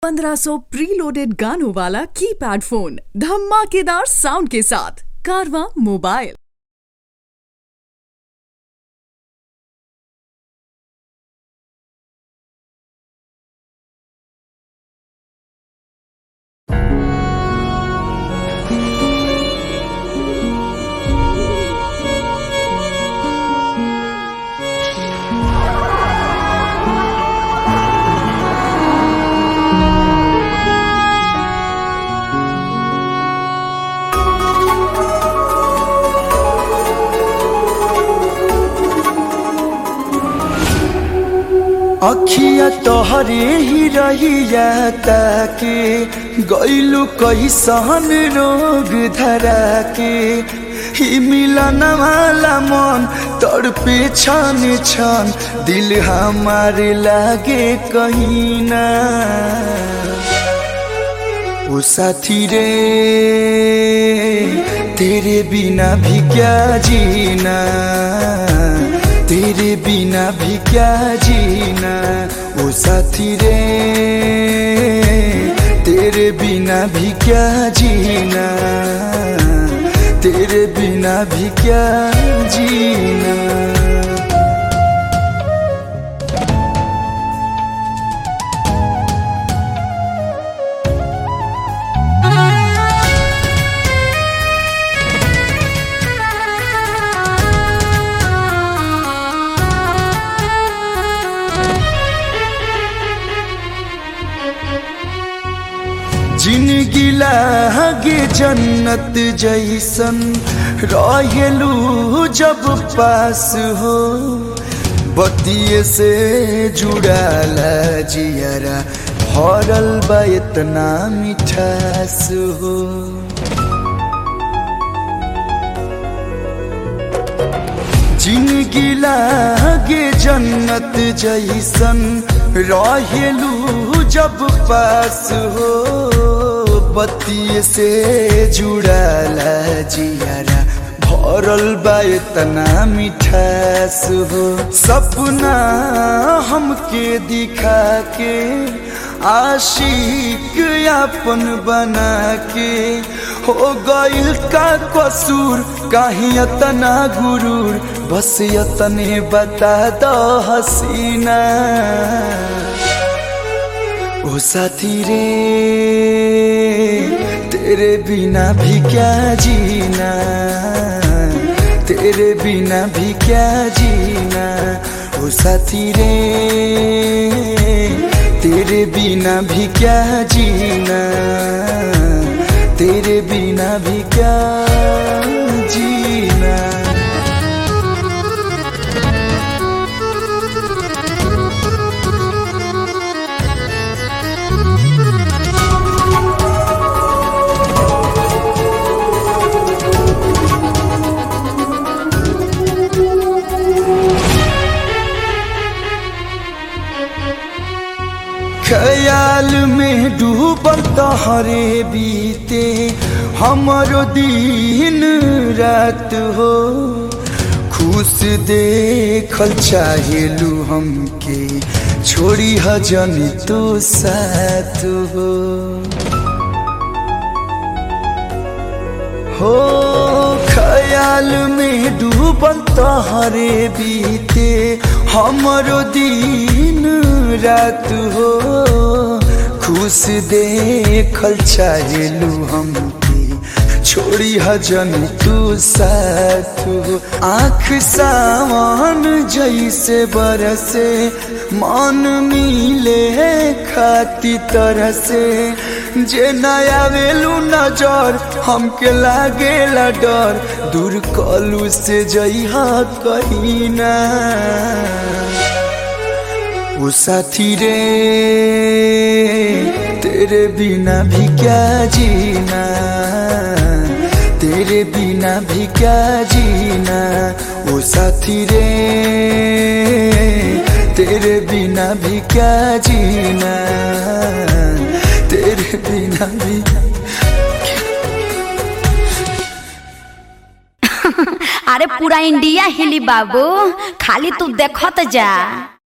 1500 preloaded गानों वाला keypad phone धमाकेदार साउंड के साथ कारवा मोबाइल अखिया तोहरे ही रहिया ताके गैलू कैसन रोग धरा के ही मिलन वाला मन तड़पे छन छन दिल हमारे लागे कहीं ना ओ साथी रे तेरे बिना भी क्या जीना तेरे बिना भी क्या जीना ओ साथी रे तेरे बिना भी क्या जीना तेरे बिना भी क्या जीना जिनगी लागे जन्नत जैसन रहेलू जब पास हो बतिये से जुड़ाला जियरा भरल बा इतना मिठास हो जिनगी लागे जन्नत जैसन रहेलू जब पास हो बत्ती से जुड़ाला जियारा भरल बा इतना मिठास हो सपना हमके दिखा के आशिक अपन बना के हो गइल का कसूर कहीं इतना गुरूर बस इतने बता दो हसीना ओ साथी रे तेरे बिना भी क्या जीना तेरे बिना भी क्या जीना ओ साथी रे तेरे बिना भी क्या जीना तेरे बिना भी क्या जीना ख्याल में डूबल तहरे बीते हमरो दिन रात हो खुश देखल चाहेलू हमके छोड़ी हजन तो साथ हो हो ख्याल में डूबल तहरे बीते हमरो दिन रात हो खुश देखल चाहेलू हमके छोड़ी हजन तू साथ हो आँख सावन जैसे बरसे मन मिले खाती तरह से जे नया वेलू नजर हमके लागेला डर दूर कलू से जइहा कहीं ना ओ साथी रे तेरे बिना भी क्या जीना तेरे बिना भी क्या जीना ओ साथी रे तेरे बिना भी क्या जीना तेरे बिना भी अरे पूरा इंडिया हिली बाबू खाली तू देखत जा